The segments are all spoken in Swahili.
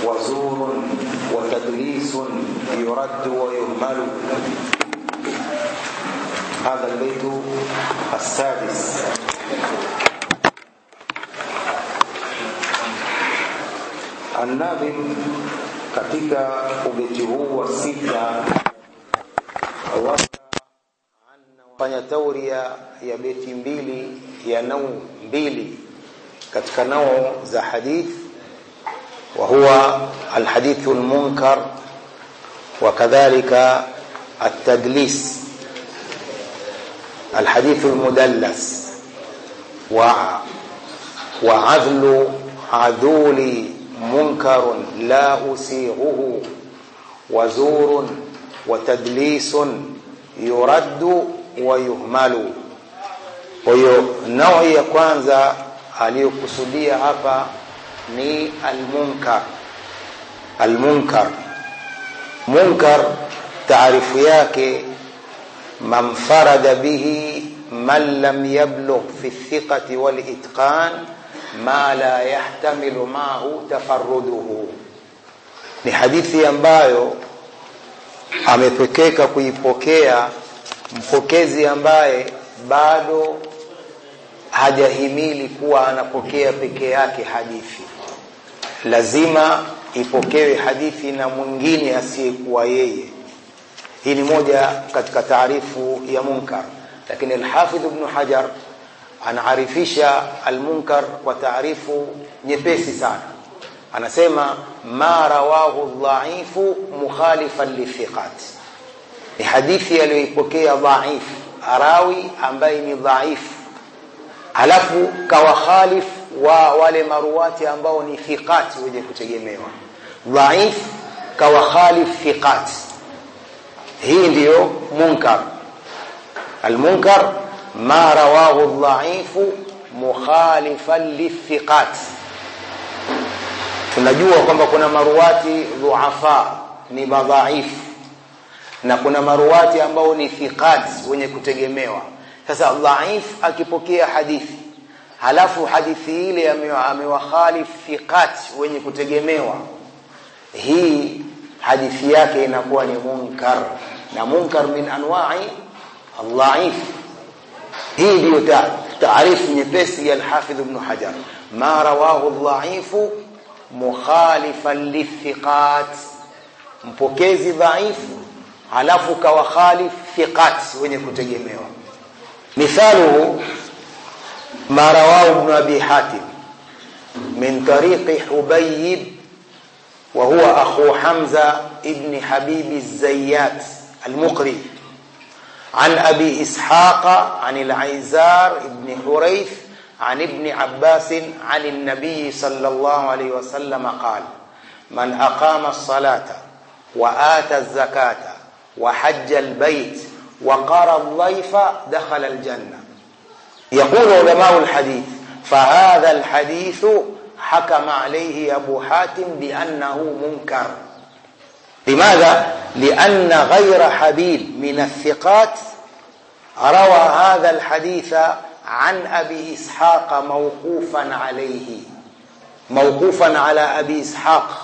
وزور وتدليس يرد ويهمل هذا البيت السادس الناظم katika ubeti huu wa sita fanya tauria ya beti mbili ya nau mbili katika nau za hadith wa huwa alhadith almunkar وكذلك التدليس الحديث المدلس وعذل عذول منكر لا أسيغه وزور وتدليس يرد ويهمل hiyo naui ya kwanza aliyokusudia hapa ni almunkar almunkar munkar taarifu yake man farada bihi man lam yablugh fi thiqati wal itqan ma la yahtamilu maahu tafarruduhu ni hadithi ambayo amepekeka kuipokea mpokezi ambaye bado hajahimili kuwa anapokea peke yake hadithi lazima ipokewe hadithi na mwingine asiyekuwa yeye hii ni moja katika taarifu ya munkar lakini alhafidh ibn hajar anaarifisha almunkar kwa taarifu nyepesi sana anasema ma rawahu dhaifu mukhalifan lithiqat ni hadithi aliyoipokea dhaif arawi ambaye ni dhaifu halafu kawakhalif wa wale maruwati ambao ni thiqat wenye kutegemewa dhaif kawakhalif thiqat hii ndiyo munkar almunkar ma rawahu dhaifu mukhalifan lithiqat tunajua kwamba kuna maruwati dhuafa ni madhaifu na kuna maruwati ambao ni thiqat wenye kutegemewa sasa dhaif akipokea hadithi halafu hadithi ile amewakhalif thiqat wenye kutegemewa hii hadithi yake inakuwa ni munkar na munkar min anwa'i dhaif hii ndio taarifu nyepesi ya al-Hafidh Ibn Hajar ma rawahu dhaifu mukhalifan lithiqat mpokezi dhaifu halafu kawakhalif thiqat wenye kutegemewa مثاله ما رواه ابن أبي حاتم من طريق حبيب وهو أخو حمزة ابن حبيب الزيات المقري عن أبي إسحاق عن العيزار ابن حريث عن ابن عباس عن النبي صلى الله عليه وسلم قال من أقام الصلاة وآتى الزكاة وحج البيت وقرى الضيف دخل الجنة يقول علماء الحديث فهذا الحديث حكم عليه أبو حاتم بأنه منكر لماذا؟ لأن غير حبيب من الثقات روى هذا الحديث عن أبي إسحاق موقوفا عليه موقوفا على أبي إسحاق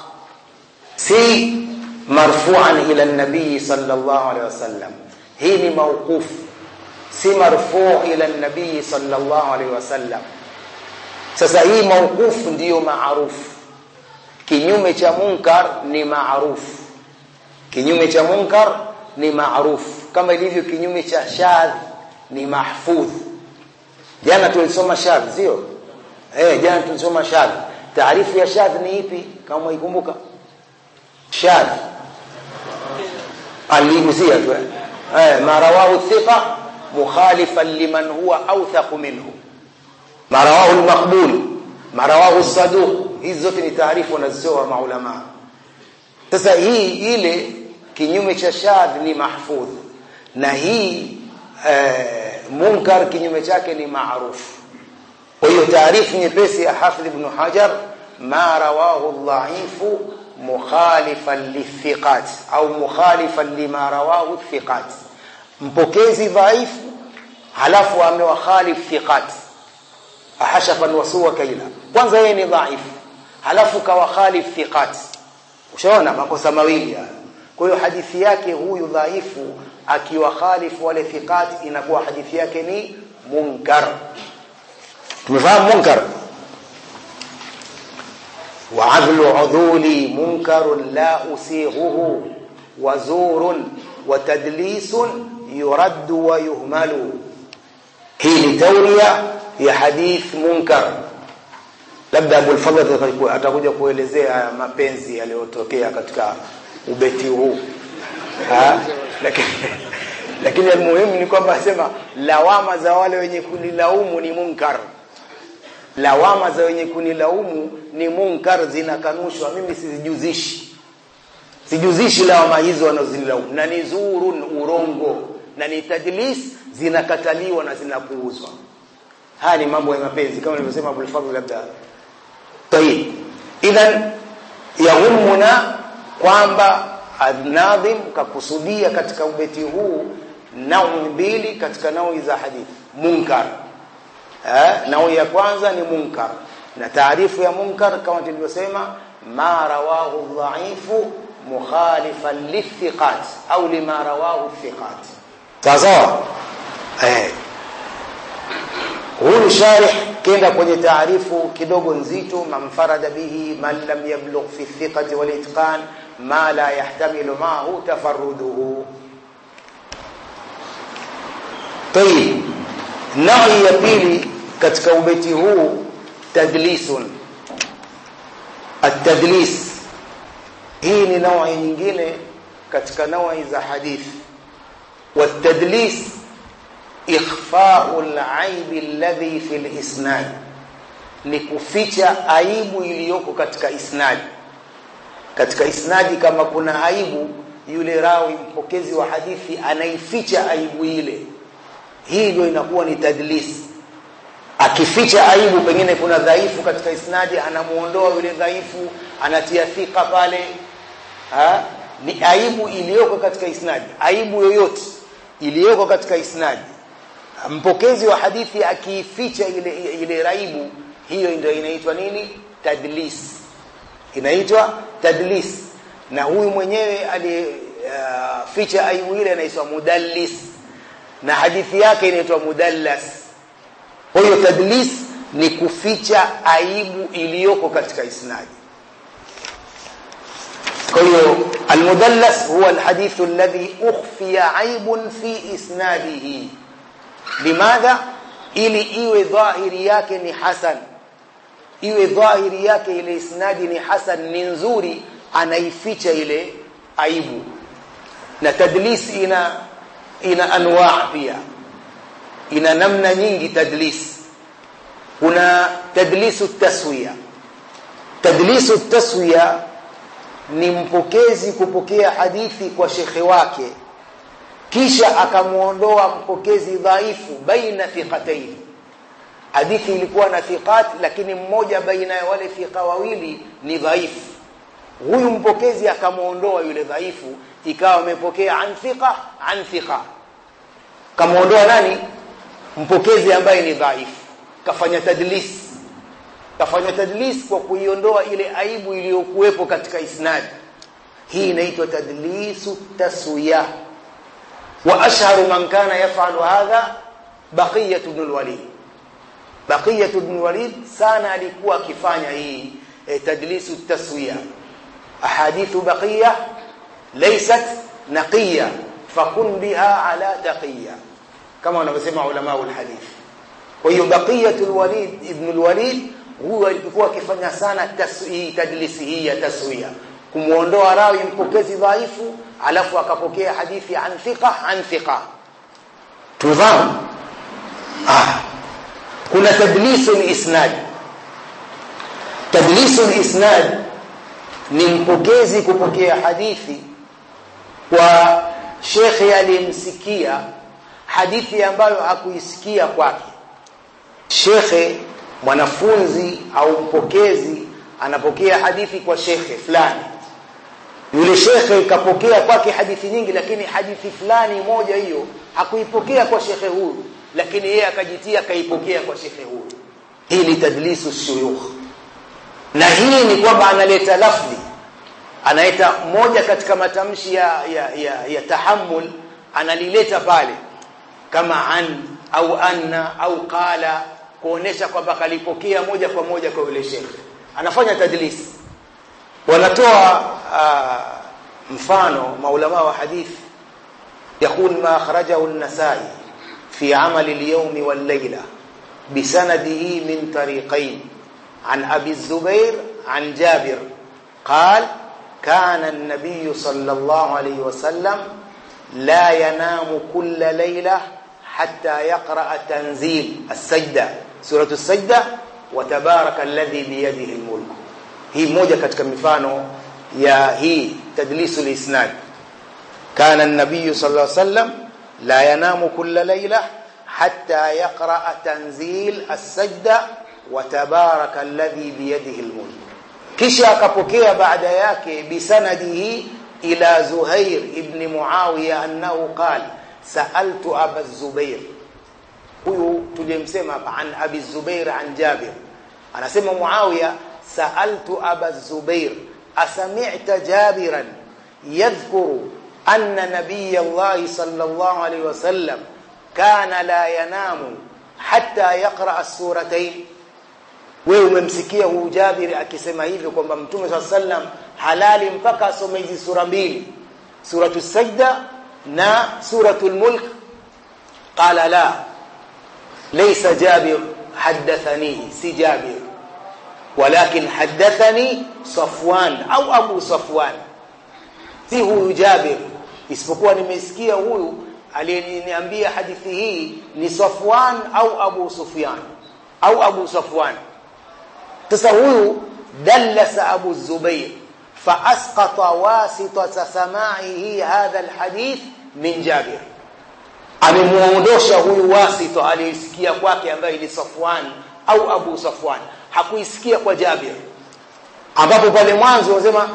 سي مرفوعا إلى النبي صلى الله عليه وسلم hii ni mauquf si marfuu ila nabii sallallahu alaihi wasallam sasa hii mauquf ndiyo maarufu kinyume cha munkar ni maarufu kinyume cha munkar ni maarufu kama ilivyo kinyume cha shadh ni mahfudh jana tulisoma shadh sio eh jana tulisoma shadh taarifu ya shadh ni ipi kama ikumbuka shadh aligusia tu eh ma rawahu thiqa mukhalifan liman huwa awthaq minhu ma rawahu al-maqbul ma rawahu as-saduq hizi zote ni taarifu wanazotoa maulama sasa hii ile kinyume cha shadh ni mahfudh na hii eh, munkar kinyume chake ni maarufu kwa hiyo taarifu nyepesi ya hafidh ibn hajar ma rawahu dhaifu mukhalifan lithiqat au mukhalifan lima rawahu thiqat mpokezi dhaifu halafu amewakhalif thiqat ahashafan wasuwa kaila kwanza yeye ni dhaifu halafu kawakhalif thiqat ushaona makosa mawili haya kwa hiyo hadithi yake huyu dhaifu akiwa khalifu wale thiqat inakuwa hadithi yake ni munkar tumefahamu munkar وعدل عذولي منكر لا أسيغه وزور وتدليس يرد ويهمل هي تورية ya hadith munkar labda Abu al-Fadhl atakuja kuelezea mapenzi yaliyotokea katika ubeti huu lakini lakini muhimu ni kwamba asema lawama za wale wenye kunilaumu ni munkar lawama za wenye kunilaumu ni munkar zinakanushwa mimi sizijuzishi sijuzishi lawama hizo wanazilaumu na ni zurun urongo na ni tadlis zinakataliwa na zinapuuzwa haya ni mambo ya mapenzi kama nilivyosema Abu Fadhl labda tayib idhan yahumuna kwamba adnadhim kakusudia katika ubeti huu naui mbili katika naui za hadithi munkar eh naui ya kwanza ni munkar na taarifu ya munkar kama tulivyosema ma rawahu dhaifu mukhalifan lithiqat au lima rawahu thiqat sawa eh huyu sharih kenda kwenye taarifu kidogo nzito mamfarada bihi man lam yablugh fi thiqati wal itqan ma la yahtamilu ma'ahu tafarruduhu tayib nawi ya pili katika ubeti huu tadlisun at-tadlis hii ni nawi nyingine katika nawi za hadithi والتدليس إخفاء العيب الذي في الإسناد ni kuficha aibu iliyoko katika isnadi katika isnadi kama kuna aibu yule rawi mpokezi wa hadithi anaificha aibu ile hii ndio inakuwa ni tadlis akificha aibu pengine kuna dhaifu katika isnadi anamuondoa yule dhaifu anatia thika pale ha? ni aibu iliyoko katika isnadi aibu yoyote iliyoko katika isnadi mpokezi wa hadithi akiificha ile ile raibu hiyo ndio inaitwa nini tadlis inaitwa tadlis na huyu mwenyewe alificha uh, aibu ile anaitwa mudallis na hadithi yake inaitwa mudallas kwa hiyo tadlis ni kuficha aibu iliyoko katika isnadi kwa hiyo almudallas huwa alhadithu alladhi ukhfiya aibun fi isnadihi limadha ili iwe dhahiri yake ni hasan iwe dhahiri yake ile isnadi ni hasan ni nzuri anaificha ile aibu na tadlis ina ina anwaa pia ina namna nyingi tadlis kuna tadlisu taswiya tadlisu taswiya ni mpokezi kupokea hadithi kwa shekhe wake kisha akamuondoa mpokezi dhaifu baina thiqatayn hadithi ilikuwa na thiqat lakini mmoja baina ya wale thiqa wawili ni dhaifu huyu mpokezi akamuondoa yule dhaifu ikawa amepokea an thiqa an thiqa kamuondoa nani mpokezi ambaye ni dhaifu kafanya tadlis kafanya tadlis kwa kuiondoa ile aibu iliyokuwepo katika isnadi hii inaitwa tadlisu taswiya wa ashharu man kana yafalu hadha baqiyah ibn al-walid baqiyah ibn al-walid sana alikuwa akifanya hii eh, tadlisu taswiya ahadithu baqiyah laysat naqiya fakun biha ala taqiya kama wanavyosema ulama al-hadith kwa hiyo baqiyah al-walid ibn al-walid huyu alikuwa akifanya sana taswi tadlisi hii ya taswiya kumuondoa rawi mpokezi dhaifu alafu akapokea hadithi an thiqa an thiqa tufahamu ah kuna tadlisu isnad tadlisu isnad ni mpokezi kupokea hadithi kwa shekhe aliyemsikia hadithi ambayo hakuisikia kwake shekhe mwanafunzi au mpokezi anapokea hadithi kwa shekhe fulani yule shekhe kapokea kwake hadithi nyingi lakini hadithi fulani moja hiyo hakuipokea kwa shekhe huyu lakini yeye akajitia akaipokea kwa shekhe huyu hii ni tadlisu shuyukh na hii ni kwamba analeta lafdhi anaita moja katika matamshi ya, ya, ya, ya tahammul analileta pale kama an au anna au qala kuonesha kwamba kalipokea moja kwa moja kwa yule shekhe anafanya tadlis wanatoa uh, mfano maulama wa hadith يقول ما أخرجه النسائي في عمل اليوم والليلة بسنده من طريقين عن أبي الزبير عن جابر قال كان النبي صلى الله عليه وسلم لا ينام كل ليلة حتى يقرأ تنزيل السجدة سورة السجدة وتبارك الذي بيده الملك هي موجة katika mifano ya hii تدليس الإسناد كان النبي صلى الله عليه وسلم لا ينام كل ليلة حتى يقرأ تنزيل السجدة وتبارك الذي بيده الملك kisha akapokea baada yake bisanadihi ila Zuhair ibn Muawiya annahu qala sa'altu Aba Zubair huyu tulimsema hapa an Abi Zubair an Jabir anasema Muawiya sa'altu Aba Zubair asami'ta Jabiran yadhkuru anna nabiy Allah sallallahu alayhi wasallam kana la yanamu hatta yaqra as-suratayn wewe umemsikia huyu Jabir akisema hivyo kwamba Mtume swalla sallam halali mpaka asome hizi sura mbili suratu sajda na suratul mulk qala la laysa Jabir hadathani si Jabir walakin hadathani Safwan au Abu Safwan si huyu Jabir isipokuwa nimesikia huyu aliyeniambia hadithi hii ni Safwan au Abu Sufyan au Abu Safwan sasa huyu dallasa Abu Zubair فاسقط واسطه سماعه هذا الحديث من جابر amemuondosha huyu wasito aliyesikia kwake ambaye ni Safwan au Abu Safwan hakuisikia kwa Jabir ambapo pale mwanzo wanasema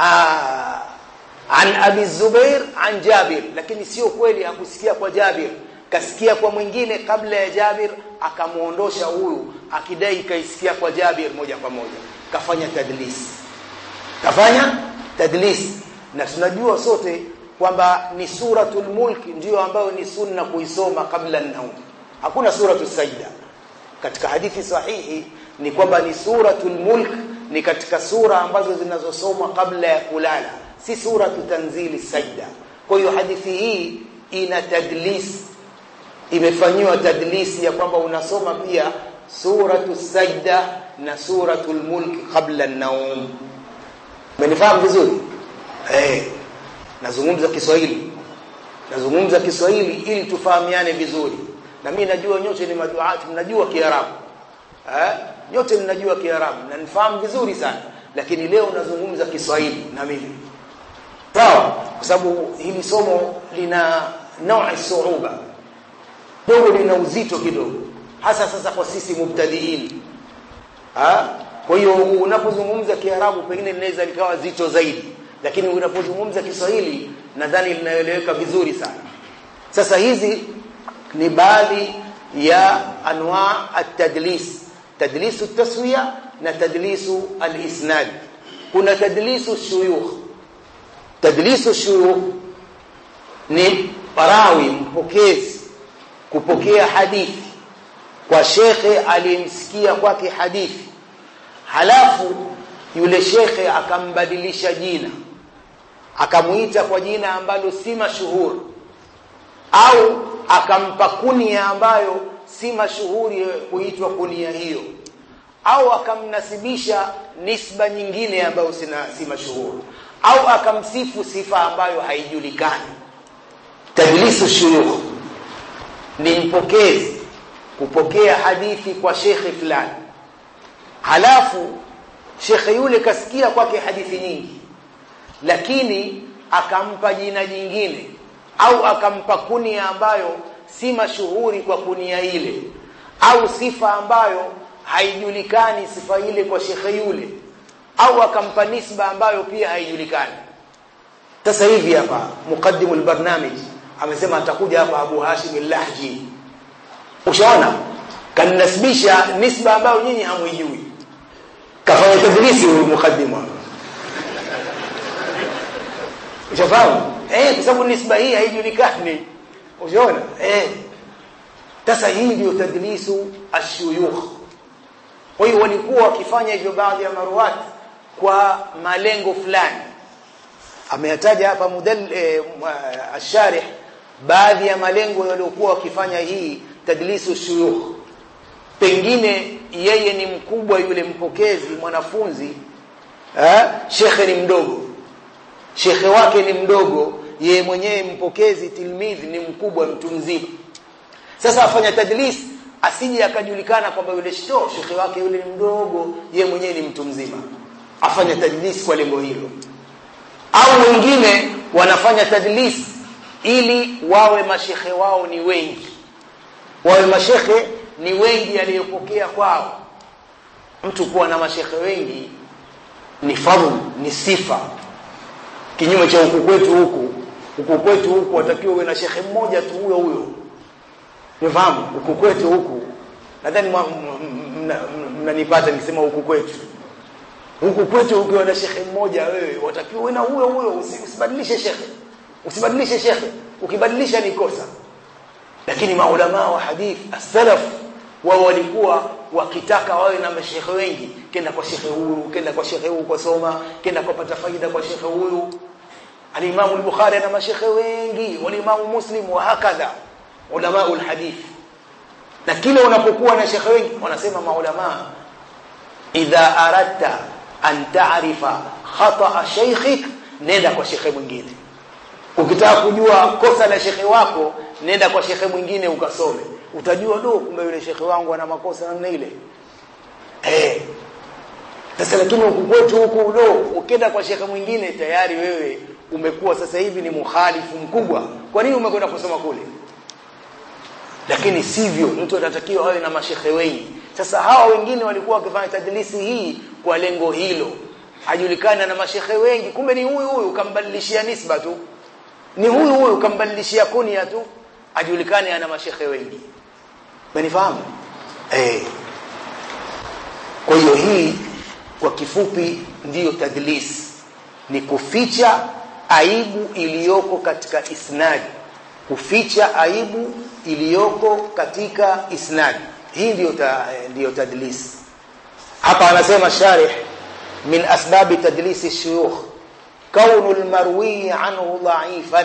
an Abi Zubair an Jabir lakini sio kweli hakusikia kwa Jabir kasikia kwa mwingine kabla ya Jabir akamuondosha huyu akidai kaisikia kwa Jabir moja kwa moja kafanya tadlis kafanya tadlis na tunajua sote kwamba ni suratul mulk ndiyo ambayo ni sunna kuisoma kabla an-naum hakuna suratul sajda katika hadithi sahihi ni kwamba ni suratul mulk ni katika sura ambazo zinazosomwa kabla ya kulala si suratu tanzili sajda kwa hiyo hadithi hii ina tadlis imefanyiwa tadlisi ya kwamba unasoma pia suratu sajda na suratul mulk qabla an-naum umenifahamu vizuri eh nazungumza Kiswahili nazungumza Kiswahili ili tufahamiane vizuri na mimi najua nyote ni maduati mnajua Kiarabu eh nyote mnajua Kiarabu na nifahamu vizuri sana lakini leo nazungumza Kiswahili na mimi sawa kwa sababu hili somo lina naui suuba dogo lina uzito kidogo hasa sasa kwa sisi mubtadiin ha kwa hiyo unapozungumza Kiarabu pengine linaweza likawa zito zaidi lakini unapozungumza Kiswahili nadhani linaeleweka vizuri sana sasa hizi ni baadhi ya anwa at-tadlis tadlisu taswiya na tadlisu al-isnad kuna tadlisu shuyukh tadlisu shuyukh ni parawi mpokezi kupokea hadithi kwa shekhe aliyemsikia kwake hadithi halafu yule shekhe akambadilisha jina akamuita kwa jina ambalo si mashuhuri au akampa kunia ambayo si mashuhuri kuitwa kunia hiyo au akamnasibisha nisba nyingine ambayo sina, si mashuhuri au akamsifu sifa ambayo haijulikani tadlisu shuyukh ni mpokezi kupokea hadithi kwa shekhe fulani halafu shekhe yule kasikia kwake hadithi nyingi lakini akampa jina jingine au akampa kunia ambayo si mashuhuri kwa kunia ile au sifa ambayo haijulikani sifa ile kwa shekhe yule au akampa nisba ambayo pia haijulikani sasa hivi hapa muqaddimu albarnamij amesema atakuja hapa Abu Hashim al-Lahji ushaona kanasibisha nisba ambayo nyinyi hamwijui kafanya tadrisi huyu muqaddimu ushafahamu eh kwa sababu nisba hii haijulikani ushaona eh sasa hii ndio tadlisu ashuyukh kwa hiyo walikuwa wakifanya hivyo baadhi ya maruwati kwa malengo fulani ameyataja hapa mudal eh, asharih baadhi ya malengo yaliokuwa wakifanya hii tadlisu shuyukh pengine yeye ni mkubwa yule mpokezi mwanafunzi eh shekhe ni mdogo shekhe wake ni mdogo yeye mwenyewe mpokezi tilmidhi ni mkubwa mtu mzima sasa afanya tadlis asije akajulikana kwamba yule shto shekhe wake yule ni mdogo yeye mwenyewe ni mtu mzima afanya tadlis kwa lengo hilo au wengine wanafanya tadlis ili wawe mashekhe wao ni wengi wawe mashekhe ni wengi aliyopokea kwao mtu kuwa na mashekhe wengi ni fadhlu ni sifa kinyume cha huku kwetu huku huku kwetu huku watakiwa uwe na shekhe mmoja tu huyo huyo umefahamu huku kwetu huku nadhani mnanipata nikisema huku kwetu huku kwetu ukiwa na shekhe mmoja wewe watakiwa uwe na huyo huyo usibadilishe shekhe usibadilishe shekhe ukibadilisha ni kosa lakini maulama wa hadith as-salaf wao walikuwa wakitaka wawe na mashekhe wengi kenda kwa shekhe huyu kenda kwa shekhe huyu kusoma kenda kupata faida kwa shekhe huyu al-Imam al-Bukhari ana mashekhe wengi wal-Imam Muslim wa hakadha ulama al-hadith na kile unapokuwa na shekhe wengi wanasema maulama idha aradta an ta'rifa khata shaykhik nenda kwa shekhe mwingine ukitaka kujua kosa la shekhe wako nenda kwa shekhe mwingine ukasome utajua do kumbe yule shekhe wangu ana makosa namna ile eh sasa lakini huku kwetu huku do ukienda kwa shekhe mwingine tayari wewe umekuwa sasa hivi ni mukhalifu mkubwa kwa nini umekwenda kusoma kule lakini sivyo mtu atatakiwa awe na mashekhe wengi sasa hawa wengine walikuwa wakifanya tadlisi hii kwa lengo hilo ajulikana na mashekhe wengi kumbe ni huyu huyu kambadilishia nisba tu ni huyu huyu kambadilishia kunia tu ajulikane ana mashekhe wengi umenifahamu eh kwa hiyo hii kwa kifupi ndiyo tadlis ni kuficha aibu iliyoko katika isnadi kuficha aibu iliyoko katika isnadi hii ndiyo ta, ndiyo tadlis hapa anasema sharih min asbabi tadlisi shuyukh كون المروي عنه ضعيفا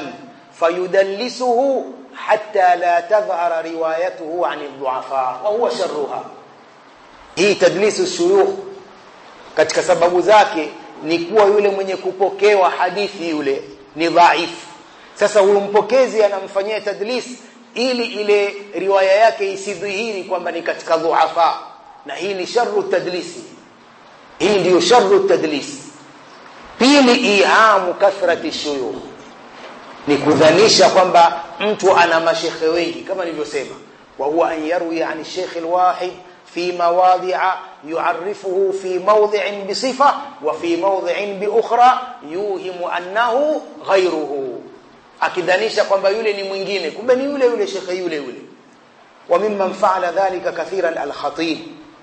فيدلسه حتى لا تظهر روايته عن الضعفاء وهو شرها hii tadlisu shuyukh katika sababu zake ni kuwa yule mwenye kupokewa hadithi yule ni dhaifu sasa huyo mpokezi anamfanyia tadlis ili ile riwaya yake isidhihiri kwamba ni katika dhuafa na hii ni sharru tadlisi hii ndiyo sharru tadlisi pili ihamu kathrati shuyukh ni kudhanisha kwamba mtu ana mashekhe wengi kama nilivyosema wa huwa an yarwi an shaykh alwahid fi mawadhi'a yu'arrifuhu fi mawdhi'in bi sifa wa fi mawdhi'in bi ukhra yuhimu annahu ghayruhu akidhanisha kwamba yule ni mwingine kumbe ni yule yule shekhe yule yule wa mimman fa'ala dhalika kathiran al-khatib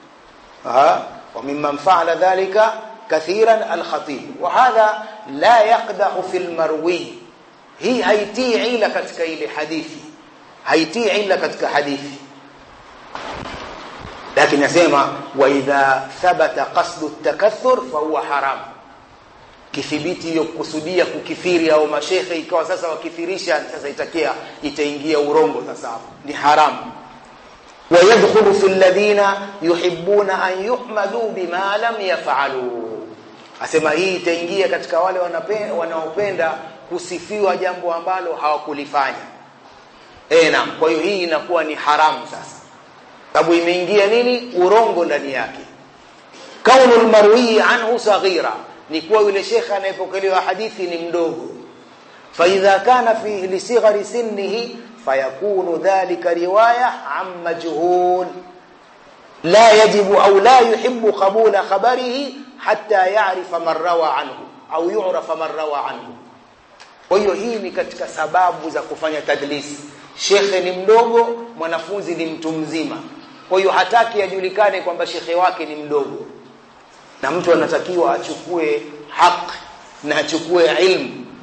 ha wa mimman fa'ala dhalika كثيرا الخطيب وهذا لا يقدح في المروي هي هيتي عيله katika ile hadithi haitii illa katika hadithi lakini nasema wa idha thabata qasdu at-takathur fa huwa haram kithibiti hiyo kusudia kukithiri au mashekhe ikawa sasa wakithirisha sasa itakia itaingia urongo sasa ni haramu ويدخل في الذين يحبون أن يحمدوا بما لم يفعلوا asema hii itaingia katika wale wanaopenda kusifiwa jambo ambalo hawakulifanya eh naam kwa hiyo hii inakuwa ni haramu sasa sababu imeingia nini urongo ndani yake kaunul marwi anhu saghira ni kuwa yule shekhe anayepokelewa hadithi ni mdogo fa idha kana fi lisighari sinnihi فيكون ذلك رواية عن مجهول لا يجب أو لا يحب قبول خبره حتى يعرف من روى عنه أو يعرف من روى عنه kwa hiyo hii ni katika sababu za kufanya tadlisi shekhe ni mdogo mwanafunzi ni mtu mzima kwa hiyo hataki ajulikane kwamba shekhe wake ni mdogo na mtu anatakiwa achukue haki na achukue ilmu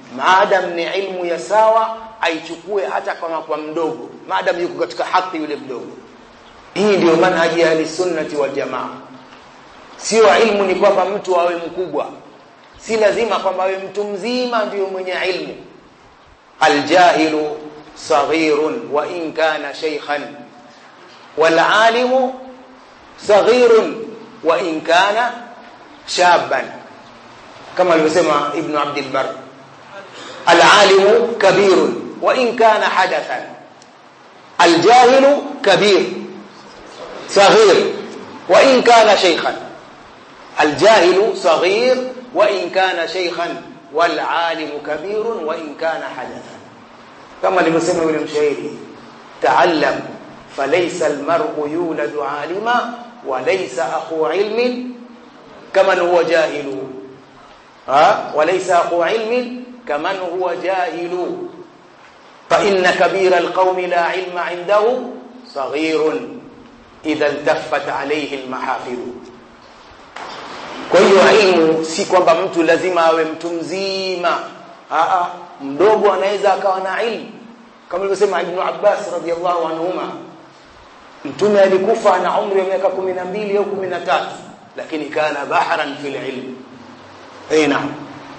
maadam ni ilmu ya sawa aichukue hata kama kwa mdogo maadam yuko katika haki yule mdogo hii ndio manhaji ya sunnati wal jamaa sio ilmu ni kwamba mtu awe mkubwa si lazima kwamba awe mtu mzima ndio mwenye ilmu aljahilu saghirun wa in kana shaykhan wal alimu saghirun wa in kana shaban kama alivyosema ibn abd albar العالم كبير وإن كان حدثا الجاهل كبير صغير وإن كان شيخا الجاهل صغير وإن كان شيخا والعالم كبير وإن كان حدثا كما لمسلم ابن مشاهير تعلم فليس المرء يولد عالما وليس أخو علم كمن هو جاهل ها وليس أخو علم كمن هو جاهل فإن كبير القوم لا علم عنده صغير إذا التفت عليه المحافل kwa hiyo ilmu si kwamba mtu lazima awe mtu mzima Aa, mdogo anaweza akawa na ilmu kama ilivyosema Ibn Abbas radhiallahu anhuma mtume alikufa na umri wa miaka 12 au 13 lakini kana bahran fil ilm eh naam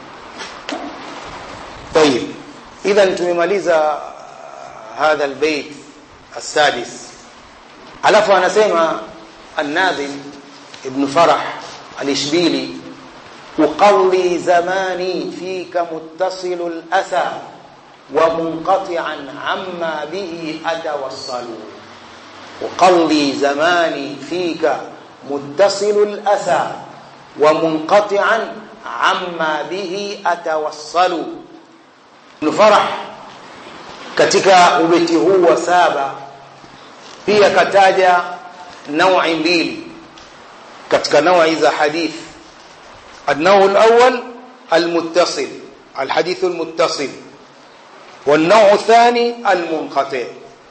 طيب اذا tumemaliza هذا البيت السادس alafu anasema الناظم ابن فرح الاشبيلي اقضي زماني فيك متصل الاسى ومنقطعا عما به اتوصل اقضي زماني فيك متصل الاسى ومنقطعا عما به atawassalu Ibn Farah katika ubeti huu wa saba pia kataja naui mbili katika naui za hadith النوع الأول المتصل الحديث المتصل والنوع الثاني المنقطع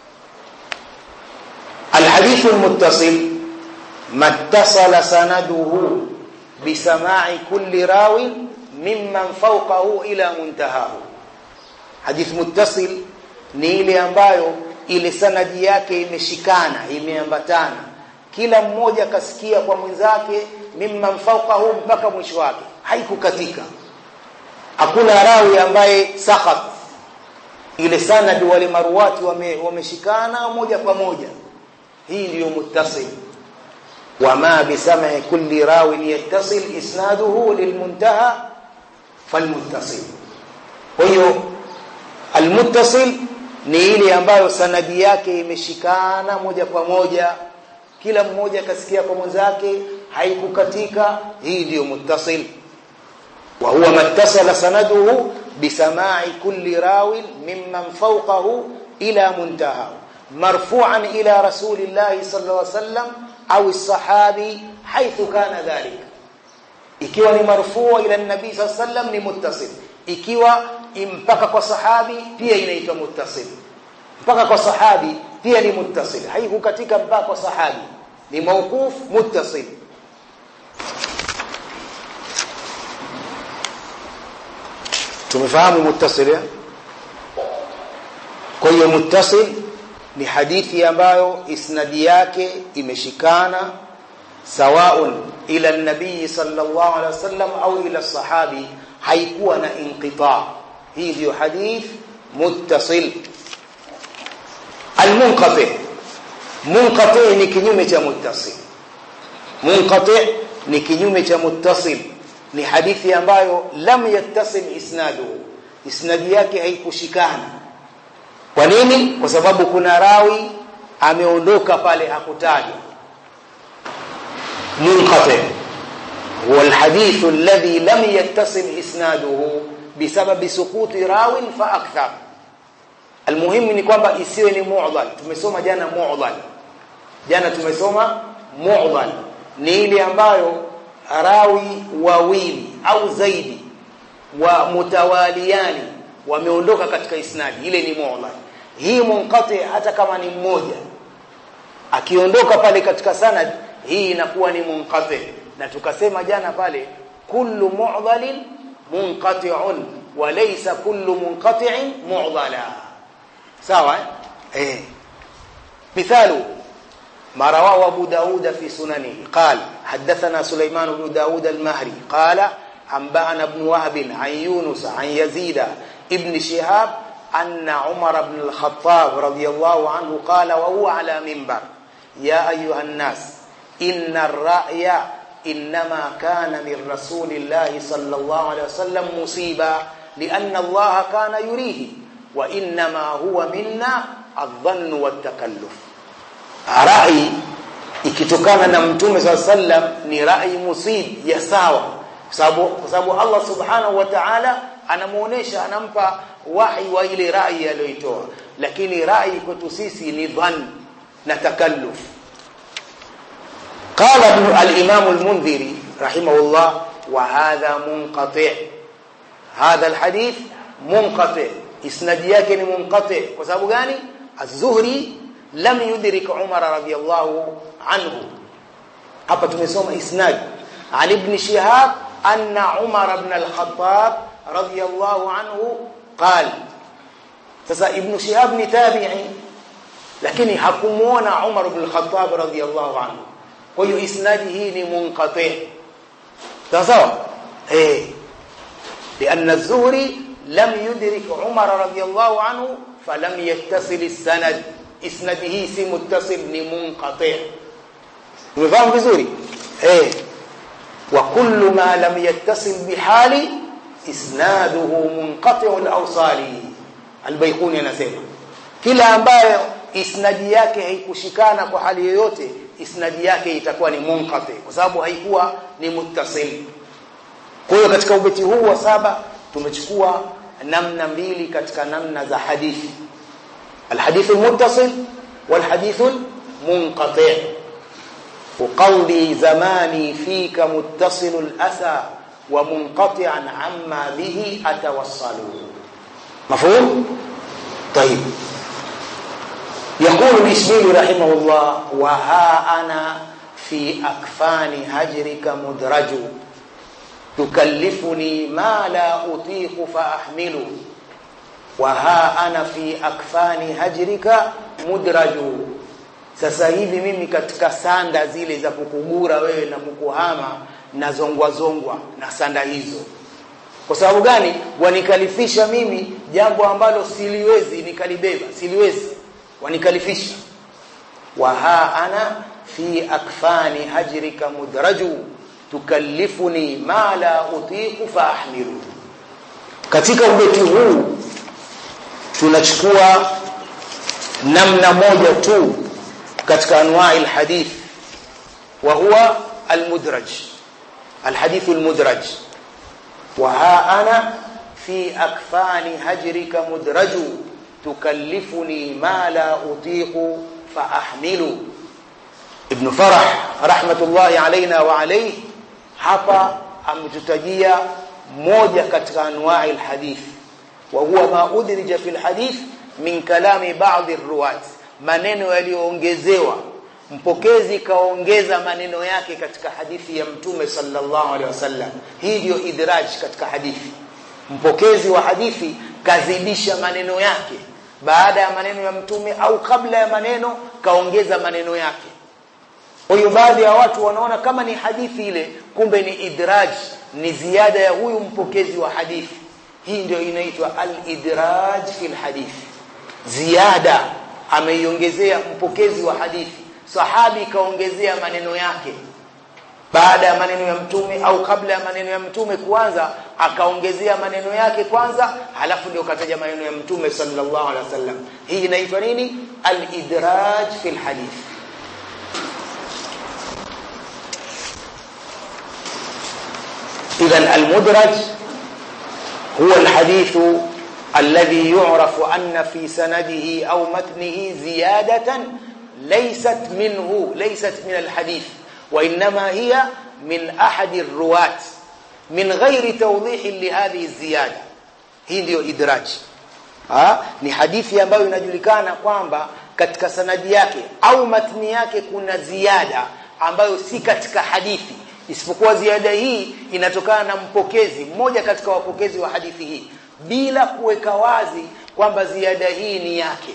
الحديث المتصل ما اتصل سنده بسماع كل راو ممن فوقه إلى منتهاه حديث متصل ni ile ambayo ile sanadi yake imeshikana imeambatana kila mmoja kasikia kwa mwenzake mimman fawqahu mpaka mwisho wake haikukatika hakuna rawi ambaye sakhat ile sanadi wale maruwati wameshikana wame moja kwa moja hii ndiyo muttasil وما بسمع كل راو يتصل اسناده للمنتهى فالمتصل hiyo almuttasil ni ile ambayo sanadi yake imeshikana moja kwa moja kila mmoja kasikia kwa mwenzake haikukatika hii ndiyo muttasil wa huwa mattasala sanaduhu bisama'i kulli rawin mimman fawqahu ila muntaha marfu'an ila rasulillahi sallallahu alaihi wasallam au sahabi haithu kana dhalik ikiwa ni marfuu ila nabii sallallahu alaihi wasallam ni muttasil ikiwa mpaka kwa sahabi pia inaitwa muttasil mpaka kwa sahabi pia ni muttasil haikukatika mpaka kwa sahabi ni mawquf muttasil tumefahamu muttasil kwa hiyo muttasil ni hadithi ambayo isnadi yake imeshikana sawaun ila nabii sallallahu alaihi wasallam au ila sahabi haikuwa na inqita hii ndio hadith muttasil almunqati munqati ni kinyume cha muttasil munqati ni kinyume cha muttasil ni hadithi ambayo lam yattasil isnaduhu isnadi yake haikushikana kwa nini kwa sababu kuna rawi ameondoka pale hakutajwa munqati هو الحديث الذي لم يتصل اسناده بسبب سقوط راو فاكثر المهم ni kwamba isiwe ni mu'dhal tumesoma jana mu'dhal jana tumesoma mu'dhal ni ile ambayo rawi wawili au zaidi wa mutawaliani wameondoka katika isnadi ile ni mu'dhal hii munqati hata kama ni mmoja akiondoka pale katika sanad hii inakuwa ni munqati na tukasema jana pale kullu mu'dhalin munqati'un وليس كل منقطع معضلا سواء ايه مثال ما رواه أبو داود في سننه قال حدثنا سليمان بن داود المهري قال أنبأنا بن وهب عن يونس عن يزيد ابن شهاب أن عمر بن الخطاب رضي الله عنه قال وهو على منبر يا أيها الناس إن الرأي إنما كان من رسول الله صلى الله عليه وسلم مصيبا لأن الله كان يريه وإنما هو منا الظن والتكلف رأي ikitokana na mtume saa sallam ni rai musib ya sawa kwa sababu Allah subhanahu wa ta'ala anamuonesha anampa wahi wa ile rai aliyoitoa lakini rai kwetu sisi ni dhann na takalluf قال الإمام المنذري رحمه الله وهذا منقطع هذا الحديث منقطع اسناد yake ni munqati kwa sababu gani az-Zuhri lam yudrik Umar radiyallahu anhu hapa tumesoma isnad an ibn Shihab anna Umar ibn al-Khattab radiyallahu anhu qala sasa ibn Shihab ni tabi'i lakini hakumuona Umar ibn al-Khattab radiyallahu anhu kwa hiyo isnadi hii ni munqati sawa eh لأن الزهري لم يدرك عمر رضي الله عنه فلم يتصل السند اسنده سي متصل ni منقطع umefahamu vizuri eh wa kullu ma lam yattasil bihali isnaduhu munqati' al-awsali al-bayquni anasema kila ambayo isnadi yake haikushikana kwa hali yoyote isnadi yake itakuwa ni munqati kwa sababu haikuwa ni muttasil kwa hiyo katika ubeti huu wa saba tumechukua namna mbili katika namna za hadithi الحديث المتصل والحديث المنقطع وقولي زماني فيك متصل الأسى ومنقطعا عما به أتوصل مفهوم؟ طيب يقول الإسماعيلي رحمه الله وها أنا في أكفان هجرك مدرج تكلفني ما لا أطيق فأحمله وها أنا في أكفان هجرك مدرج sasa hivi mimi katika sanda zile za kukugura wewe na kukuhama na zongwa zongwa na sanda hizo kwa sababu gani wanikalifisha mimi jambo ambalo siliwezi nikalibeba siliwezi wanikalifisha wa ha ana fi akfani hajrika mudraju tukallifuni ma la utiku fa ahmilu katika ubeti huu tunachukua namna moja tu katika anwa'i alhadith wa huwa almudraj alhadith almudraj wa ha ana fi akfani hajrika mudraju tukallifuni ma la utiqu fa ahmilu ibn farah rahmatullahi alaina wa alayhi hapa ametutajia moja katika anwa'i alhadith wa huwa ma udrija fi alhadith min kalami ba'd arruwat maneno yaliyoongezewa mpokezi kaongeza maneno yake katika hadithi ya mtume sallallahu alaihi wasallam hii ndio idraj katika hadithi mpokezi wa hadithi kazidisha maneno yake baada ya maneno ya mtume au kabla ya maneno kaongeza maneno yake kwa hiyo baadhi ya watu wanaona kama ni hadithi ile kumbe ni idraj ni ziada ya huyu mpokezi wa hadithi hii ndio inaitwa al-idraj fil hadithi ziada ameiongezea mpokezi wa hadithi sahabi kaongezea maneno yake baada ya maneno ya mtume au kabla ya maneno ya mtume kuanza akaongezea maneno yake kwanza halafu ndio kataja maneno ya mtume sallallahu alaihi wasallam hii inaitwa nini al-idraj fil hadith اذا المدرج هو الحديث الذي يعرف أن في سنده أو متنه زيادة ليست منه ليست من الحديث وإنما هي من أحد الرواة من غير توضيح لهذه الزيادة hii ndio idraj ha? ni hadithi ambayo inajulikana kwamba katika sanadi yake au matni yake kuna ziada ambayo si katika hadithi isipokuwa ziada hii inatokana na mpokezi mmoja katika wapokezi wa hadithi hii bila kuweka wazi kwamba ziada hii ni yake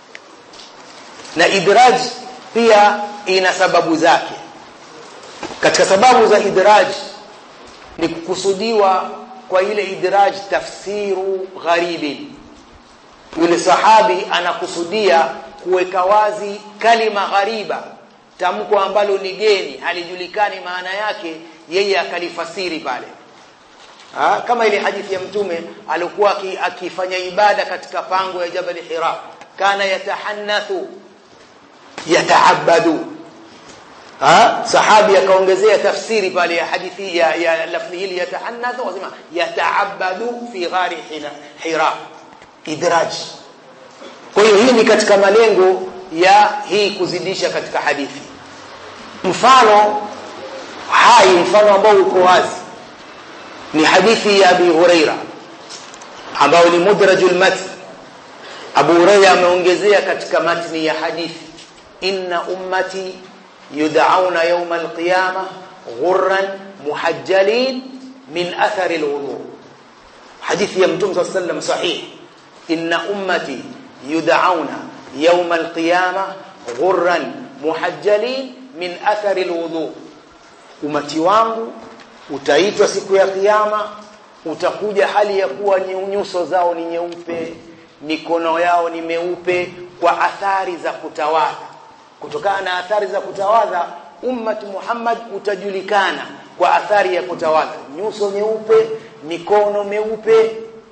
na idraj pia ina sababu zake katika sababu za idraj ni kukusudiwa kwa ile idraj tafsiru gharibin yule sahabi anakusudia kuweka wazi kalima ghariba tamko ambalo ni geni halijulikani maana yake yeye akalifasiri pale ha? kama ile hadithi ya mtume alikuwa akifanya ibada katika pango ya Jabal Hira kana yatahannathu yataabadu ha? sahabi akaongezea tafsiri pale ya hadithi ya, ya lafzi hili yatahannathu wasema yataabadu fi ghari Hira idraj kwa hiyo hii ni katika malengo ya hii kuzidisha katika hadithi mfano hai mfano ambao uko wazi ni hadithi ya Abi Huraira ambao ni mudrajul matn Abu Huraira ameongezea katika matni ya hadithi inna ummati yud'auna yawm al-qiyamah ghurran muhajjalin min athari al-wudu hadithi ya mtume sallallahu alayhi wasallam sahih inna ummati yud'auna yawm al-qiyamah ghurran muhajjalin min athari al-wudu umati wangu utaitwa siku ya kiyama utakuja hali ya kuwa nyuso zao ni nyeupe mikono yao ni meupe kwa athari za kutawadha kutokana na athari za kutawadha ummat Muhammad utajulikana kwa athari ya kutawadha nyuso nyeupe mikono meupe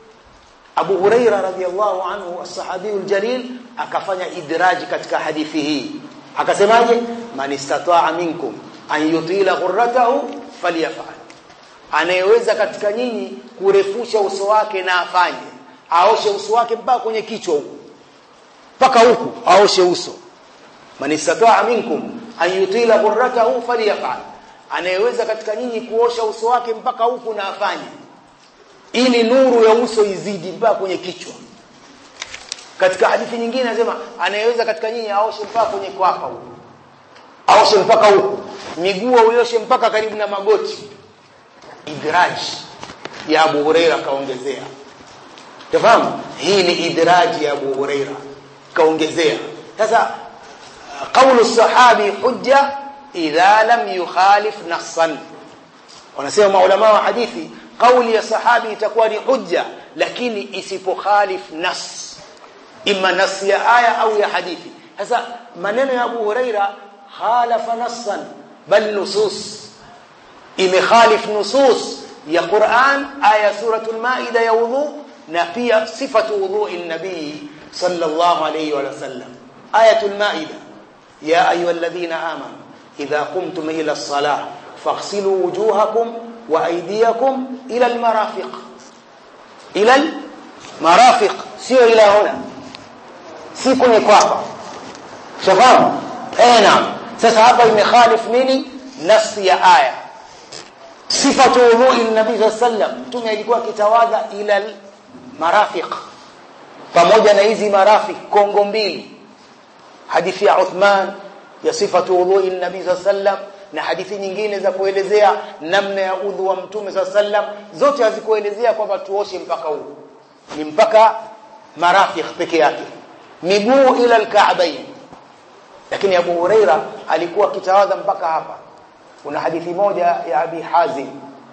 Abu Huraira radhiallahu anhu as-sahabiyul jalil akafanya idraji katika hadithi hii akasemaje man istata'a minkum an yutila ghurratahu falyaf'al anayeweza katika nyinyi kurefusha uso wake na afanye aoshe uso wake mpaka kwenye kichwa huko mpaka huku aoshe uso man istata'a minkum an yutila ghurratahu falyaf'al anayeweza katika nyinyi kuosha uso wake mpaka huku na afanye ili nuru ya uso izidi mpaka kwenye kichwa katika hadithi nyingine anasema anayeweza katika nyinyi aoshe mpaka kwenye kwapa huko aoshe mpaka huko miguu uioshe mpaka karibu na magoti idraj ya Abu Huraira kaongezea tafahamu hii ni idraj ya Abu Huraira kaongezea sasa qawlu sahabi hujja idha lam yukhalif nassan wanasema maulama wa hadithi kauli ya sahabi itakuwa ni hujja lakini isipokhalif nas imma nas ya aya au ya hadithi sasa maneno ya Abu Huraira khalafa nassan bal nusus imekhalif nusus ya Qur'an aya suratul maida ya wudhu na pia sifatu wudhu'i nabii sallallahu alayhi wa sallam ayatul maida ya ayyuhalladhina amanu idha qumtum ila as-salah faghsilu wujuhakum wa aydiyakum ila al-marafiq ila al-marafiq sio ila huna si kwenye kwapa shafahamu eh naam sasa hapa imekhalif nini nafsi ya aya sifatu wudhu'i nabii sallam mtume alikuwa akitawadha ila marafiq pamoja na hizi marafiq kongo mbili hadithi ya Uthman ya sifatu wudhu'i nabii sallam na hadithi nyingine za kuelezea namna ya udhu wa mtume sallam zote hazikuelezea kwamba tuoshe mpaka huu ni mpaka marafiq peke yake miguu ila alka'bayn lakini Abu Huraira alikuwa akitawadha mpaka hapa kuna hadithi moja ya Abi Hazim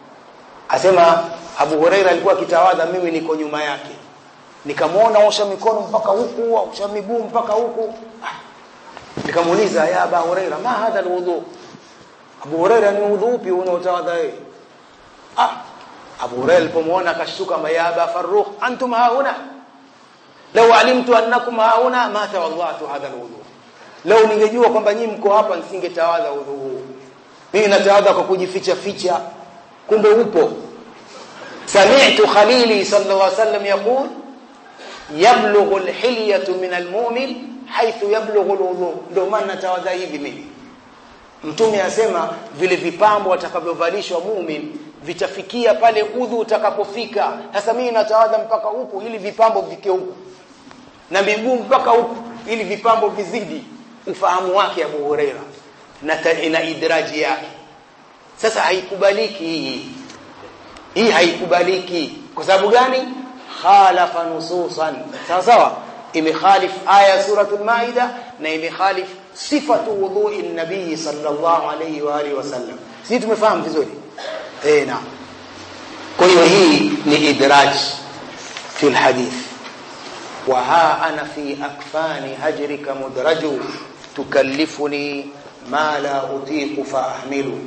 asema Abu Huraira alikuwa akitawadha mimi niko nyuma yake nikamwona osha mikono mpaka huku osha miguu mpaka huku nikamuuliza ya Abu Huraira ma hadha alwudu Abu Huraira ni udhu upi unaotawadha wewe ah Abu Huraira alipomwona akashtuka ya Aba Farrukh antum hauna law alimtu annakum hauna ma tawadhatu hadha alwudu leo ningejua kwamba nyinyi mko hapa nisingetawadha udhu huu mimi natawadha kwa kujificha ficha kumbe upo sami'tu khalili sallallahu alaihi wasallam yaqul yablughu alhilyatu min almu'min haythu yablughu alwudu ndio maana natawadha hivi mimi mtume asema vile vipambo atakavyovalishwa muumini vitafikia pale udhu utakapofika sasa mimi natawadha mpaka huku ili vipambo vike huku na miguu mpaka huku ili vipambo vizidi ufahamu wake Abu Huraira na ina idraji yake sasa haikubaliki hii hii haikubaliki kwa sababu gani khalafa nususan sawa sawa imekhalif aya suratul maida na imekhalif sifatu wudhu'i nabii sallallahu alayhi wa alihi wasallam sisi tumefahamu vizuri eh naam kwa hiyo hii ni idraj fi alhadith wa ha ana fi akfani hajrika mudraju tukallifuni ma la utiqu fa ahmilu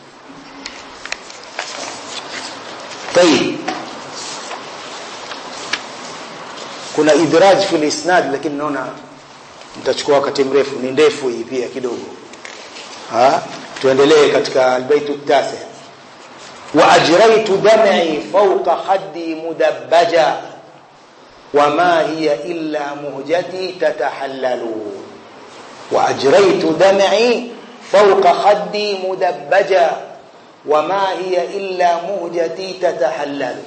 طيب kuna idraj fi isnad lakini naona mtachukua wakati mrefu ni ndefu hii pia kidogo ha tuendelee katika albaytu tasi wa ajraytu dam'i fawqa khaddi mudabbaja wama hiya illa muhjati tatahallalu wa ajraytu dam'i fawqa khaddi mudabbaja wama hiya illa muhjati tatahallalu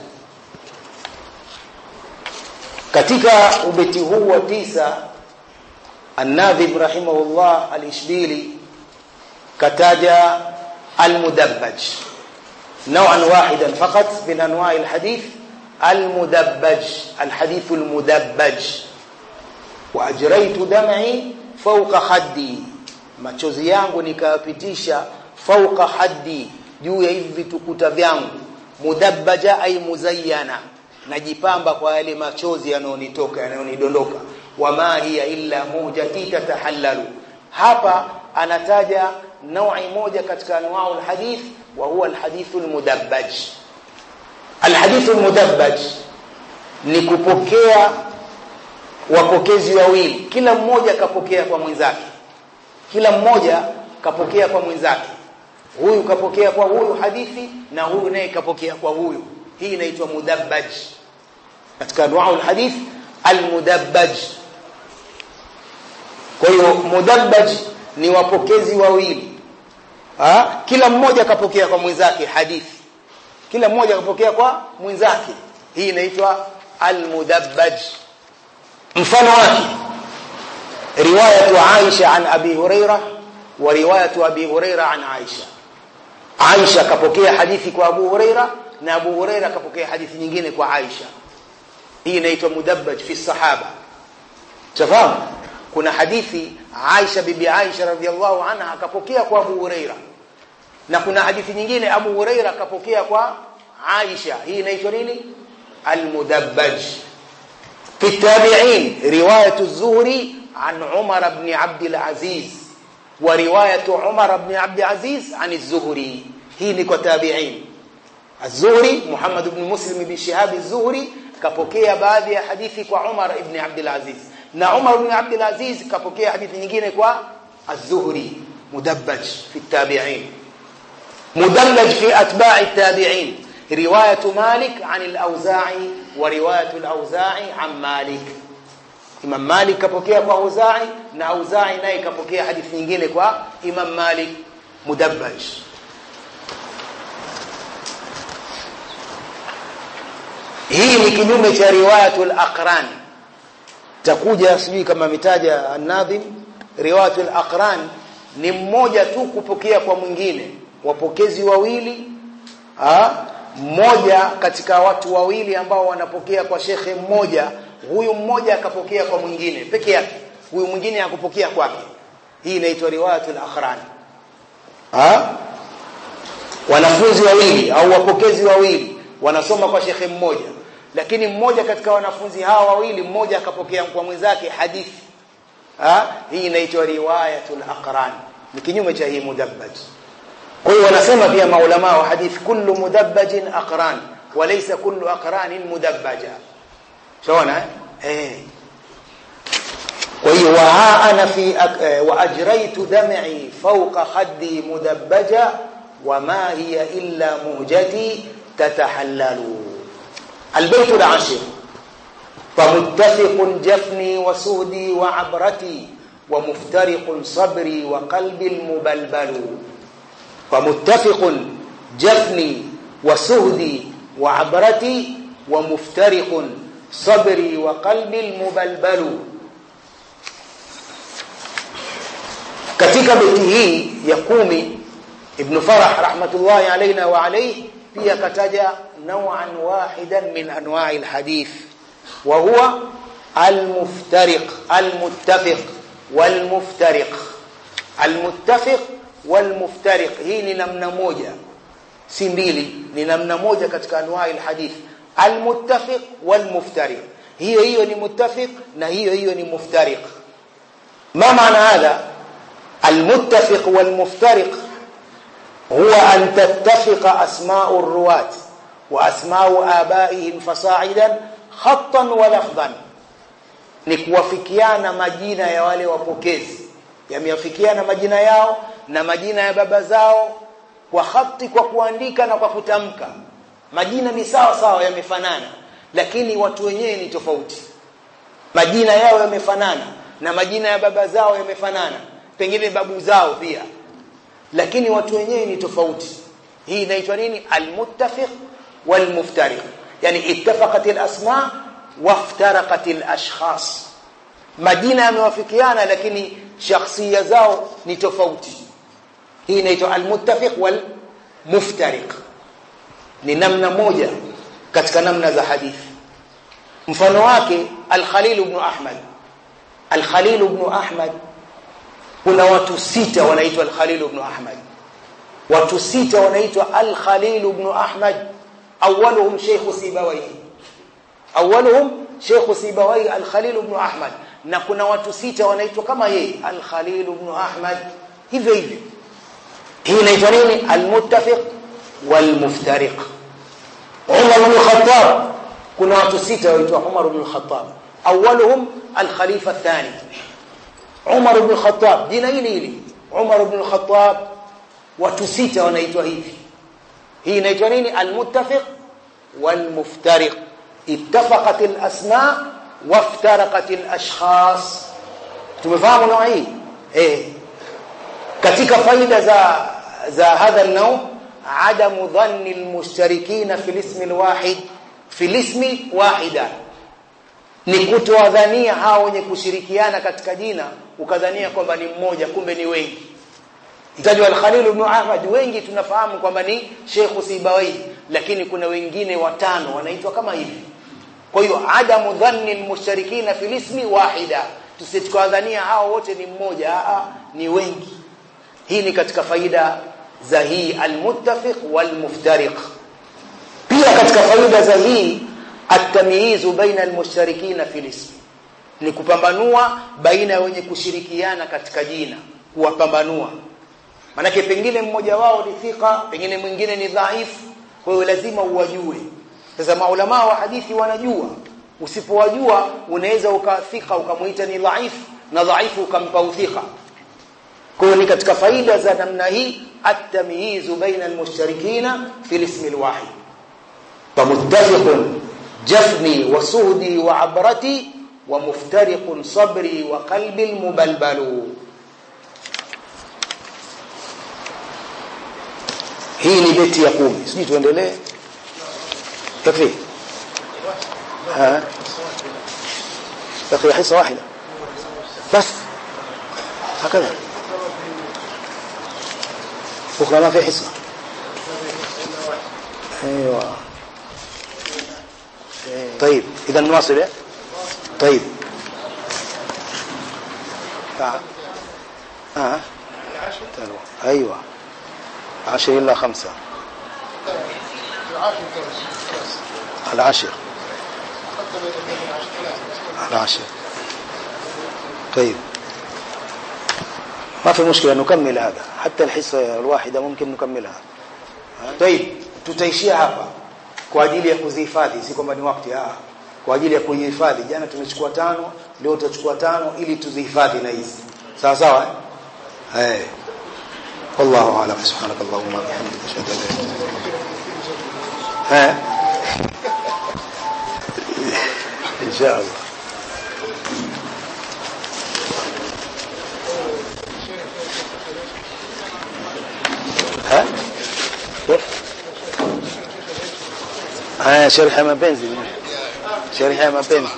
katika ubeti huu wa tisa الناظم رحمه الله الإشبيلي كتاج المدبج نوعا واحدا فقط من أنواع الحديث المدبج الحديث المدبج وأجريت دمعي فوق خدي machozi yangu nikayapitisha fauka haddi juu ya hivi vitukuta vyangu mudabbaja ay muzayyana najipamba kwa yale machozi yanayonitoka yanayonidondoka wama hiya illa mujati tatahallalu hapa anataja naui moja katika anwau alhadith wa huwa alhadithu almudabbaj alhadithu almudabbaj ni kupokea wapokezi wawili kila mmoja kapokea kwa mwenzake kila mmoja kapokea kwa mwenzake huyu kapokea kwa huyu hadithi na huyu naye kapokea kwa huyu hii inaitwa mudabbaj katika anwau alhadith almudabbaj kwa hiyo mudabbaj ni wapokezi wawili ha? kila mmoja kapokea kwa mwenzake hadithi kila mmoja kapokea kwa mwenzake hii inaitwa almudabbaj mfano wake riwayatu Aisha an Abi Huraira wa riwayatu Abi Huraira an Aisha Aisha kapokea hadithi kwa Abu Huraira na Abu Huraira kapokea hadithi nyingine kwa Aisha hii inaitwa mudabbaj fi sahaba tafahamu kuna hadithi Aisha bibi Aisha radhiallahu anha akapokea kwa Abu Huraira na kuna hadithi nyingine Abu Huraira akapokea kwa Aisha hii inaitwa nini almudabbaj في التابعين رواية الزهري عن عمر بن عبد العزيز ورواية عمر بن عبد العزيز عن الزهري هي نكو تابعين الزهري محمد بن مسلم بن شهاب الزهري kapokea baadhi ya hadithi kwa Umar ibn Abdul Aziz na Umar ibn Abdul Aziz kapokea hadithi nyingine kwa Az-Zuhri mudabbaj fi at-tabi'in mudallaj fi atba'i at-tabi'in رواية مالك عن الأوزاعي ورواية الأوزاعي عن مالك Imam Malik kapokea kwa Auza'i na Auza'i naye kapokea hadithi nyingine kwa Imam Malik mudabbaj hii ni kinyume cha riwayatul aqran takuja sijui kama mitaja an-nadhim riwayatul aqran ni mmoja tu kupokea kwa mwingine wapokezi wawili ha? mmoja katika watu wawili ambao wanapokea kwa shekhe mmoja huyu mmoja akapokea kwa mwingine peke yake huyu mwingine akupokea kwake hii inaitwa riwayatul akhran ha wanafunzi wawili au wapokezi wawili wanasoma kwa shekhe mmoja lakini mmoja katika wanafunzi hawa wawili mmoja akapokea kwa mwenzake hadithi ha hii inaitwa riwayatul aqran ni kinyume cha hii mudabbaj kwa hiyo wanasema pia maulama wa hadith kullu mudabbajin aqran walaysa kullu aqranin mudabbaja shaona eh kwa hiyo wa ha ana fi wa ajraytu dam'i fawqa khaddi mudabbaja وما هي إلا مهجتي تتحلل البيت العاشر فمتفق جفني وسهدي وعبرتي ومفترق صبري وقلبي المبلبل فمتفق جفني وسهدي وعبرتي ومفترق صبري وقلبي المبلبل katika beti hii ya kumi ibn farah rahmatullahi alaina wa alayhi pia kataja naw'an wahidan min anwa'i alhadith wa huwa almuftariq almuttafiq walmuftariq almuttafiq walmuftariq hii ni namna moja si mbili ni namna moja katika anwa'i alhadith almuttafiq walmuftariq hiyo hiyo ni muttafiq na hiyo hiyo ni muftariq ما معنى هذا المتفق والمفترق هو أن تتفق أسماء الرواة وأسماء آبائهم فصاعدا خطا ولفظا نكوافكيانا majina ya wale wapokezi yameafikiana majina yao na majina ya baba zao kwa khati kwa kuandika na kwa kutamka majina ni sawa sawa yamefanana lakini watu wenyewe ni tofauti majina yao yamefanana na majina ya baba zao yamefanana pengine babu zao pia lakini watu wenyewe ni tofauti hii inaitwa nini almuttafiq walmuftariq yani ittafaqat alasma waftaraqat alashkhas majina yamewafikiana lakini shakhsia zao ni tofauti hii inaitwa almuttafiq walmuftariq ni namna moja katika namna za hadithi mfano wake al-Khalil ibn Ahmad Al-Khalil ibn Ahmad kuna watu sita wanaitwa Al-Khalil ibn Ahmad watu sita wanaitwa Al-Khalil ibn Ahmad awwaluhum Sheikh Sibawayhi awwaluhum Sheikh Sibawayhi Al-Khalil ibn Ahmad na kuna watu sita wanaitwa kama yeye Al-Khalil ibn Ahmad hivyo hivyo hii inaitwa nini Al-Muttafiq wal-Muftariq Umar ibn Khattab kuna watu sita wanaitwa Umar ibn Khattab أولهم الخليفة الثاني عمر بن الخطاب جينا hili hili Umar ibn al-Khattab watu sita wanaitwa hivi hii inaitwa nini al-muttafiq wal-muftariq ittafaqat al-asma waftaraqat al-ashkhas tumefahamu nao hii eh katika faida za za hadha an-naw عدم ظن المشتركين في الاسم الواحد في الاسم واحدا ni kutowadhania hao wenye kushirikiana katika jina ukadhania kwamba ni mmoja kumbe ni wengi mtajwa al-Khalil ibn Ahmad wengi tunafahamu kwamba ni Sheikh Sibawai lakini kuna wengine watano wanaitwa kama hivi kwa hiyo adamu dhanni al-mushrikina fil ismi wahida tusitwadhania hao wote ni mmoja a ni wengi hii ni katika faida za hii al-muttafiq wal-muftariq pia katika faida za hii التمييز بين المشتركين في الاسم ni kupambanua baina ya wenye kushirikiana katika jina kuwapambanua manake pengine mmoja wao ni thika pengine mwingine ni dhaifu kwa hiyo lazima uwajue sasa maulama wa hadithi wanajua usipowajua unaweza ukathika ukamuita ni dhaifu na dhaifu ukampa uthika kwa hiyo ni katika faida za namna hii at-tamyiz baina al-mushtarikina fi al-ism al-wahid famuttafiqun جفني وسهدي وعبرتي ومفترق صبري وقلبي المبلبل hii ni beti ya kumi sijui tuendelee takfi ها بقي حصه واحده بس هكذا بكره ما في حصه ايوه طيب اذا نواصل طيب اه اه ايوه عشر الا خمسة العشر العشر طيب ما في مشكلة نكمل هذا حتى الحصة الواحدة ممكن نكملها طيب tutaishia hapa kwa ajili ya kuzihifadhi si kwamba ni wakati ah kwa ajili ya kuhifadhi jana tumechukua tano leo tutachukua tano ili tuzihifadhi na hizi sawa sawa eh hey. والله اعلم سبحانك اللهم وبحمدك اشهد ان لا اله الا انت ان شاء الله ها haya sharhi ya mapenzi sharhi ya mapenzi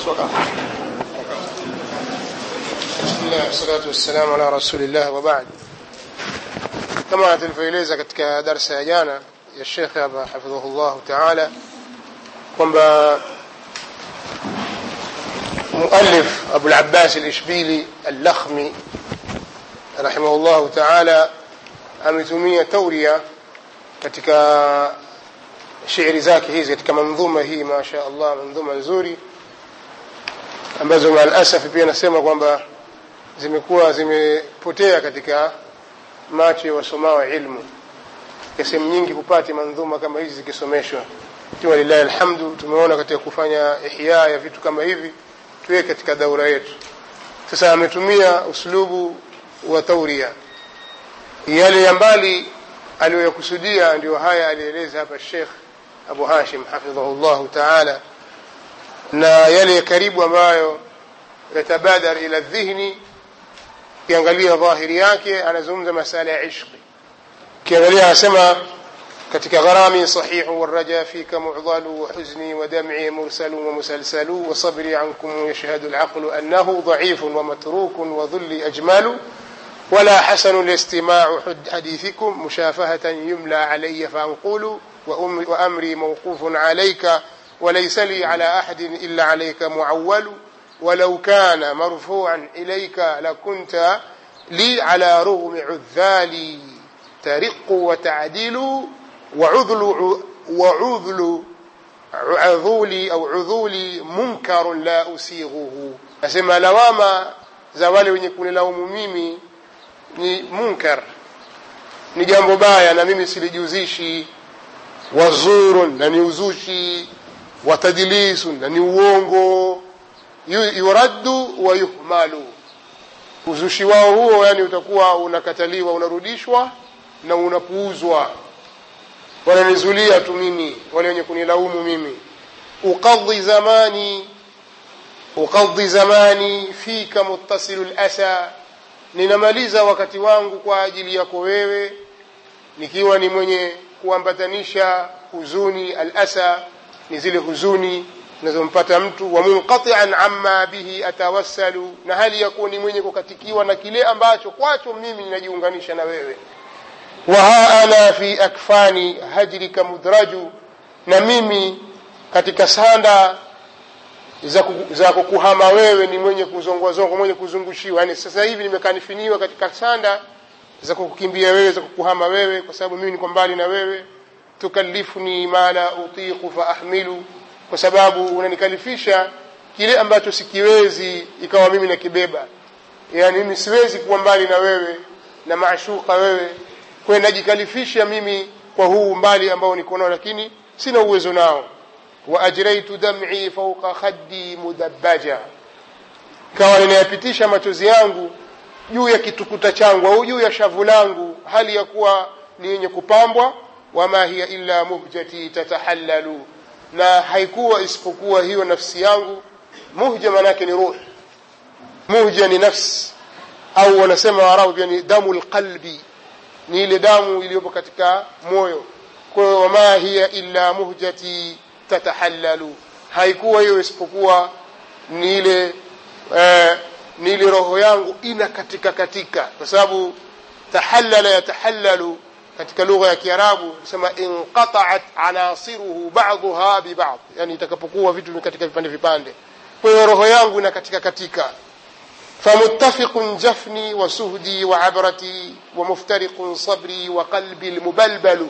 Bismillah, salatu wassalamu ala rasulillah wa ba'd. Kama tulivyoeleza katika darsa ya jana ya Sheikh hapa hafidhahullah taala kwamba muallif Abu al-Abbas al-Ishbili al-Lakhmi rahimahullah taala ametumia tauria katika shairi zake hizi katika mandhuma hii masha Allah mandhuma nzuri ambazo maalasaf pia nasema kwamba zimekuwa zimepotea katika macho ya wasomao ilmu sehemu nyingi hupati mandhuma kama hizi zikisomeshwa kiwa lillahi alhamdu tumeona katika kufanya ihya ya vitu kama hivi tuwe katika daura yetu sasa ametumia uslubu wa tauria yale ya mbali aliyoyakusudia ndio haya alieleza hapa Sheikh Abu Hashim hafidhahullah taala na yale ya karibu ambayo yatabadar ila dhihni ukiangalia dhahiri yake anazungumza masala ya ishqi ukiangalia anasema katika gharami sahihu waraja fika mu'dalu wa huzni wa dam'i mursalu wa musalsalu wa sabri ankum yashhadu al-aqlu annahu dha'ifun wa matrukun wa dhulli ajmalu ولا حسن الاستماع حديثكم مشافهة يملى علي فأنقول وأمري موقوف عليك وليس لي على أحد إلا عليك معول ولو كان مرفوعا إليك لكنت لي على رغم عذالي ترق وتعديل وعذل وعذل عذولي أو عذولي منكر لا أسيغه أسمى لواما زوالي ونكون لهم ميمي ni munkar ni jambo baya na mimi silijuzishi wazurun na ni uzushi watadilisun na ni uongo yuraddu wa yuhmalu uzushi wao huo yani utakuwa unakataliwa unarudishwa na unapuuzwa wananizulia tu mimi wale wenye kunilaumu mimi uqadhi zamani uqadhi zamani fika muttasilu lasa ninamaliza wakati wangu kwa ajili yako wewe nikiwa ni mwenye kuambatanisha huzuni alasa ni zile huzuni zinazompata mtu wa munqati'an amma bihi atawassalu na hali ya kuwa ni mwenye kukatikiwa na kile ambacho kwacho mimi ninajiunganisha na wewe wa ha ana fi akfani hajrika mudraju na mimi katika sanda za, za kukuhama wewe ni mwenye kuzongwazongwa mwenye kuzungushiwa yani sasa hivi nimekanifiniwa katika sanda za kukukimbia wewe za kukuhama wewe kwa sababu mimi niko mbali na wewe tukallifuni ma la utiqu fa ahmilu kwa sababu unanikalifisha kile ambacho sikiwezi ikawa mimi nakibeba yani mimi siwezi kuwa mbali na wewe na maashuka wewe kwa najikalifisha mimi kwa huu mbali ambao niko nao lakini sina uwezo nao وأجريت دمعي فوق خدي مدبجا kawa ninayapitisha machozi yangu juu ya kitukuta changu au juu ya shavu langu hali ya kuwa ni yenye kupambwa wama hiya illa muhjati tatahallalu na haikuwa isipokuwa hiyo nafsi yangu muhja manake ni ruh muhja ni nafsi au wanasema waarabu pia ni damu lqalbi ni ile damu iliyopo katika moyo kwa hiyo wama hiya illa muhjati tatahallalu haikuwa hiyo isipokuwa ni ile eh, ni ile roho yangu ina katika katika kwa sababu tahallala yatahallalu katika lugha ya Kiarabu sema inqata'at anasiruhu ba'daha bi ba'd yani itakapokuwa vitu katika vipande vipande kwa hiyo roho yangu ina katika katika فمتفق جفني وسهدي وعبرتي ومفترق صبري وقلبي المبلبل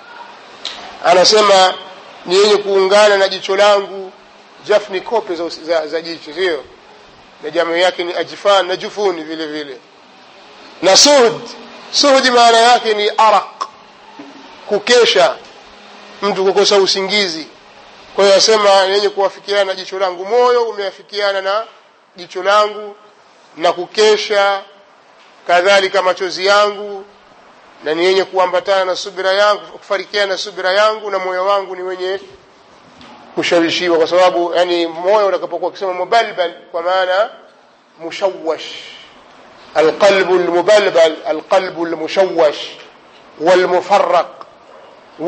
أنا سمع ni yenye kuungana na jicho langu jafni kope za, za, za jicho sio na jamu yake ni ajfan na jufuni vile vile na suhud suhudi maana yake ni araq kukesha mtu kukosa usingizi kwa hiyo asema yenye kuwafikiana na jicho langu moyo umeafikiana na jicho langu na kukesha kadhalika machozi yangu na ni yenye kuambatana na subira yangu kufarikiana na subira yangu na moyo wangu ni wenye kushawishiwa kwa sababu yani moyo utakapokuwa ukisema mubalbal kwa maana mushawwash القلب المبلبل القلب المشوش والمفرق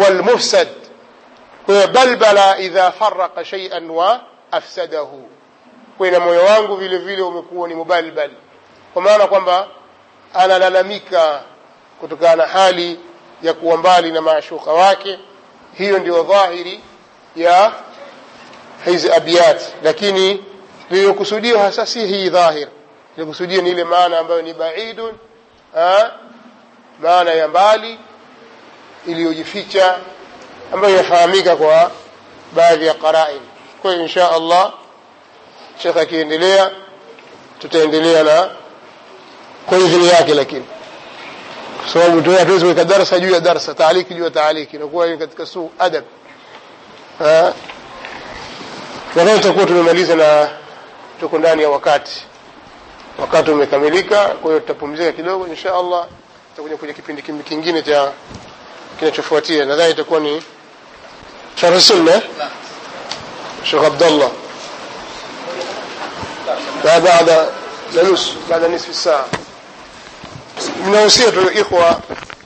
والمفسد بلبل إذا فرق شيئا وأفسده kwa na moyo wangu vile vile umekuwa ni mubalbal kwa maana kwamba analalamika kutokana na hali ya kuwa mbali na maashuka wake hiyo ndio dhahiri ya hizi abiyat lakini lililokusudiwa hasa si hii dhahir lililokusudia ni ile maana ambayo ni baidun ha? maana ya mbali iliyojificha ambayo inafahamika kwa baadhi ya qarain kwa hiyo insha allah shekh akiendelea tutaendelea na kwa idhini yake lakini kwa sababu hatuwezi kuweka darsa juu ya darsa taaliki juu ya taaliki inakuwa ni katika suu adab nadhani tutakuwa tumemaliza na tuko ndani ya wakati wakati umekamilika kwa hiyo tutapumzika kidogo insha allah tutakuja kwenye kipindi kingine cha kinachofuatia nadhani itakuwa ni sharh sunna shekh abdallah بعد لنص بعد نصف ساعة ninahusia tu ikhwa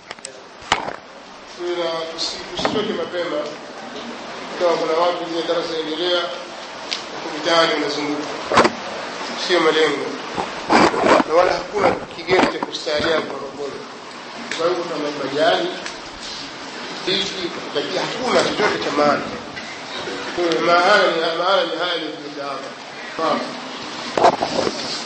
tusitoke mapema kama kuna watu zile darasa endelea mitaani unazunguka sio malengo na wala hakuna kigeni cha kustaajabu Morogoro kwa hivyo kama majani hiki lakini hakuna chochote cha maana maana ni haya ni haya ni